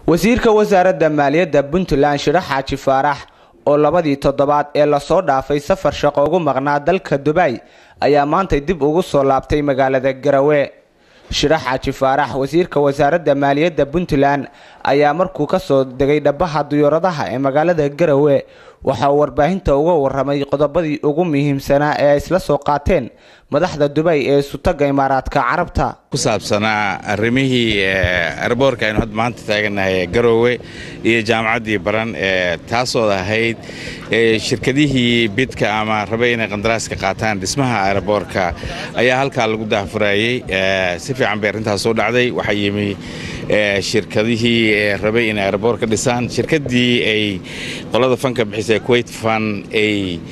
wasiirka wasaaradda maaliyadda puntland shiro xaaji faarax oo labadii toddobaad ee lasoo dhaafay safar shaqo ugu maqnaa dalka dubay ayaa maantay dib ugu soo laabtay magaalada garawe shiro xaaji faarax wasiirka wasaaradda maaliyadda puntland ayaa markuu kasoo degay dhabaha diyaaradaha ee magaalada garawe waxa uu warbaahinta uga waramay qodobadii ugu muhiimsanaa ee ay isla soo qaateen madaxda dubay ee sutaga imaaraadka carabta ku saabsanaa arrimihii arboorka aynu hadda maanta taaganahay ee garoowe iyo jaamacaddii baran ee taasood ahayd shirkadihii bidka ama rabay inay qandaraaska qaataan dhismaha aeroboorka ayaa halkaa lagu daahfurayey si fiican bay arrintaas soo dhacday waxaa yimi shirkadihii rabay inay aeroboor ka dhisaan shirkaddii ay qolada fanka bixisay kuwait fan ay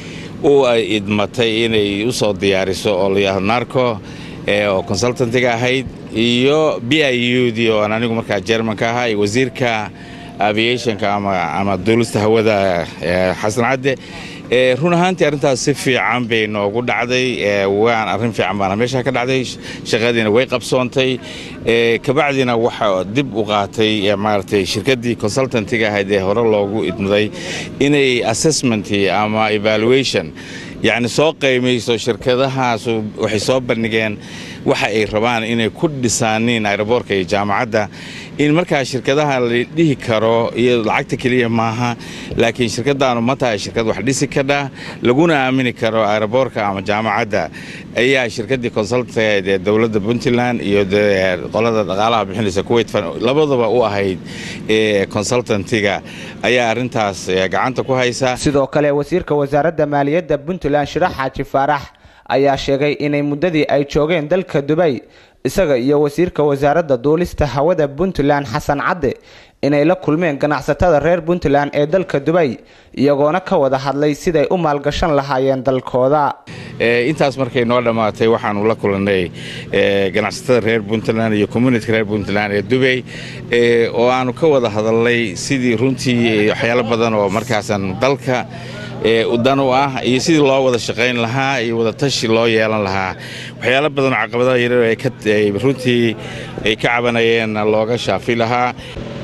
u idmatay inay u soo diyaariso oo layihahdo narco oo consultantiga ahayd iyo b i u dii oo aan anigu markaa jermanka ahaa iyo wasiirka aviationka ama duulista hawada xasan cadde run ahaantii arrintaas si fiican bay noogu dhacday waan arrin fiican baana meeshaa ka dhacday shaqadiina way qabsoontay kabacdina waxa dib u qaatay maaragtay shirkaddii consultantiga ahayd ee hore loogu idmaday inay assessment ama evaluation yacni soo qaymayso shirkadahaasu waxay soo bandhigeen waxa ay rabaan inay ku dhisaaniin aeroboorka iyo jaamacadda in markaa shirkadaha la dhihi karo iyo lacagta keliya maaha laakiin shirkadaanu ma tahay shirkad wax dhisi kadha laguna aamini karo aeroboorka ama jaamacadda ayaa shirkaddii consultanteed ee dowladda puntland iyo qolada dhaqaalaha bixinaysa kuwait labadaba u ahayd consultantiga ayaa arrintaas gacanta ku haysa sidoo kale wasiirka wasaaradda maaliyadda puntland shiro xaaji faarax ayaa sheegay inay muddadii ay joogeen dalka dubay isaga iyo wasiirka wasaaradda duulista hawada puntland xasan cadde inay la kulmeen ganacsatada reer puntland ee dalka dubay iyagoona ka wada hadlay siday u maalgashan lahaayeen dalkooda intaas markay noo dhammaatay waxaanu la kulannay ganacsatada reer puntland iyo communityka reer puntland ee dubay oo aanu ka wada hadalnay sidii runtii waxyaalo badan oo markaasan dalka dan u ah iyo sidii loo wada shaqayn lahaa iyo wada tashi loo yeelan lahaa waxyaalo badanoo caqabadaha yaryar runtii ay ka cabanayeen looga shaafi lahaa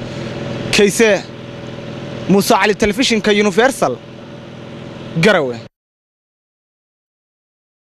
kayse muuse cali telefishinka universal garawe